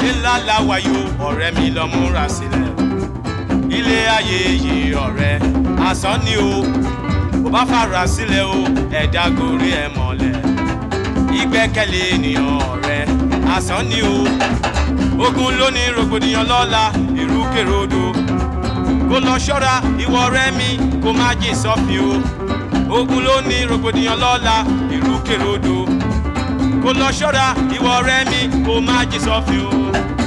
ńlá la wà yóò ọ̀rẹ́ mi lọ múra sílẹ̀ ilé ayé yìí ọ̀rẹ́ asán ni o kò bá fara sílẹ̀ o ẹ̀dá gorí ẹ̀ mọ́lẹ̀ ìgbẹ́kẹ̀lé ènìyàn ọ̀rẹ́ asán ni o ogun ló ní rògbòdìyàn lọ́la ìrúkèròdò kó lọ ṣọ́ra ìwọ ọ̀rẹ́ mi kó má jìn sọ́fin o ogun ló ní rògbòdìyàn lọ́la ìrúkèròdò kó lọ ṣọ́ra ìwọ ọ̀rẹ́ mi kó má jìn sọ́fin o.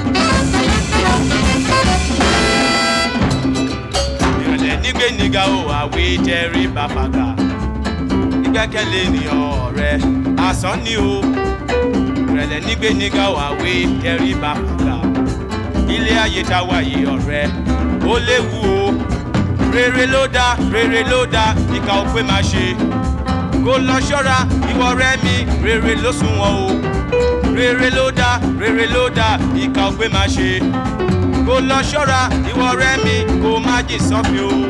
ìrọ̀lẹ́ nígbè níga o àwé jẹ́rí bàbàgà ìgbẹ́kẹ̀lé ènìyàn ọ̀rẹ́ asán ni o ìrẹ̀lẹ̀ nígbè níga o àwé jẹ́rí bàbàgà ilé ayé tá a wà yìí ọ̀rẹ́ ó léwu o rere ló dá rere ló dá ìkà ò pé má ṣe kó lọ ṣọ́ra ìwọ ọ̀rẹ́ mi rere ló sunwọ̀n o rere ló dá rere ló dá ìkà ò pé má ṣe kó lọ ṣọ́ra ìwọ ọ̀rẹ́ mi kó má jìn sọ́fin o.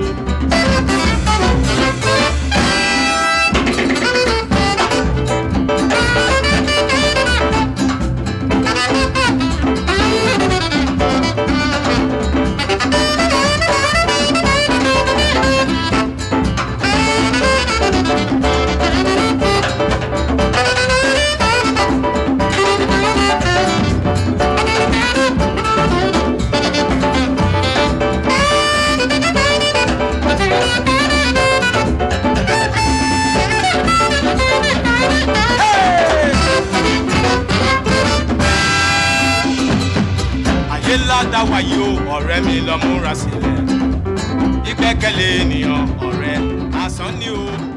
ayé ńlá dá wáyé o ọ̀rẹ́ mi lọ múra sílẹ̀ ìgbẹ́kẹ̀lé ènìyàn ọ̀rẹ́ asán ni o.